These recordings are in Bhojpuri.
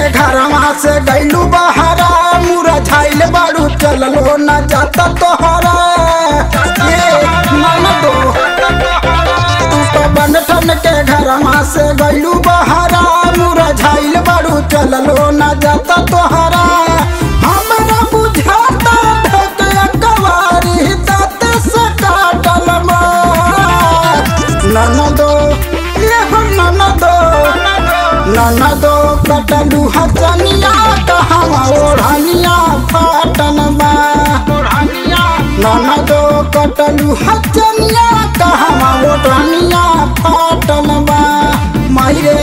घरवा से गैलू बहरा मुरझाइल बारू चललो न जाता तोहरा ये मन दो तू तो बन ठन के घरवा से गैलू बहरा मुरझाइल बारू चललो न जाता तोहरा हमरा बुझाता ढके कवारी दाँत से काटल ननदो ये हम ननदो ननदो कटलू हचनिया कहवा ओढ़निया फाटन बा ननदो कटलू हचनिया कहवा ओढ़निया फाटन बा मायरे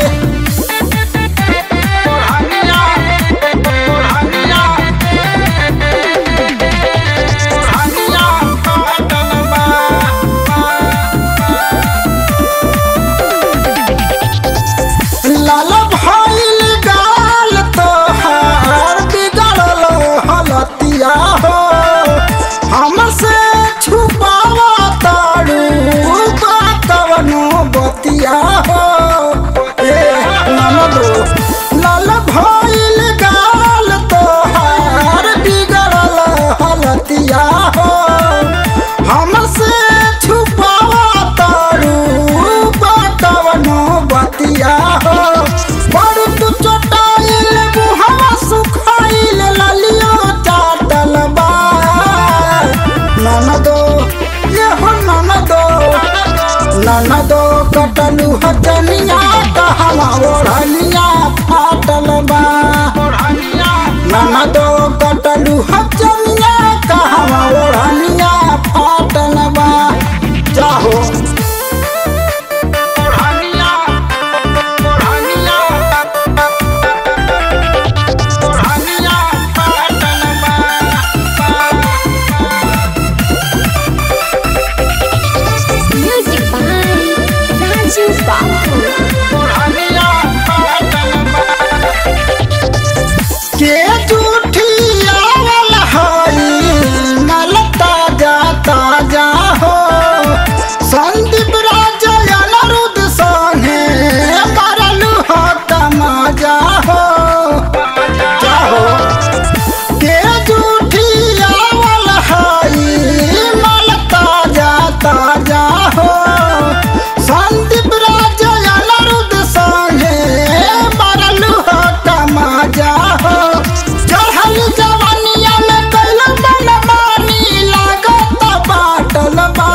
लाल भइल गाल तोहार बिगड़ल हलतिया हो हमसे छुपावा तारू कवनो बतिया हो ए ननदो लाल भइल गाल तोहार बिगड़ल हलतिया हो हमसे छुपावा तारू कवनो बतिया हो बड़ तू चोटाइल मुहवा सुखाइल ललियो चाटल बा ननदो ये हो ननदो ननदो कटलू हचनिया कहवा ओढ़निया फाटल बा ननदो कटलू हचनिया कहवा ओढ़निया फाटल बा जाहो Music by Raju Babu. के जूठियावल हई नल ताजा ताजा हो संदीप राज अनरुद्ध संगे मरलू हो तमाजा हो जाहो के जूठियावल हई नल ताजा ताजा हो संदीप राज अनरुद्ध संगे मरलू हो तमाजा हो चढ़ल जवानिया में कैल मनमानी लागत बाटल बा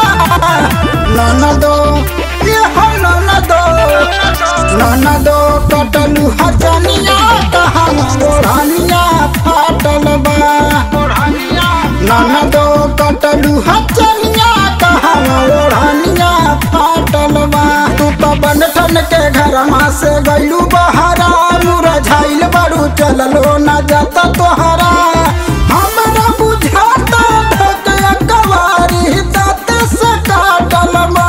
ननदो ये हो ननदो ननदो कटलू हचनिया कहवा ओढ़निया फाटल बा ननदो कटलू हचनिया कहवा ओढ़निया फाटल बा तू तो बन ठन के घरवा से गैलू बहरा मुरझाइल बारू चललो न जाता तोहरा हमरा बुझाता ढके कवारी दाँत से काटल बा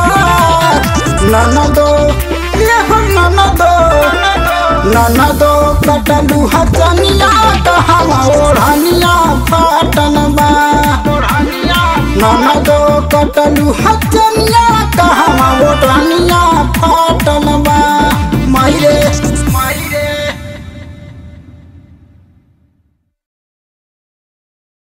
ननदो ये हो ननदो ननदो कटलू हचनिया कहवा ओढ़निया फाटन बा ननदो कटलू हचनिया कहवा ओढ़निया फाटन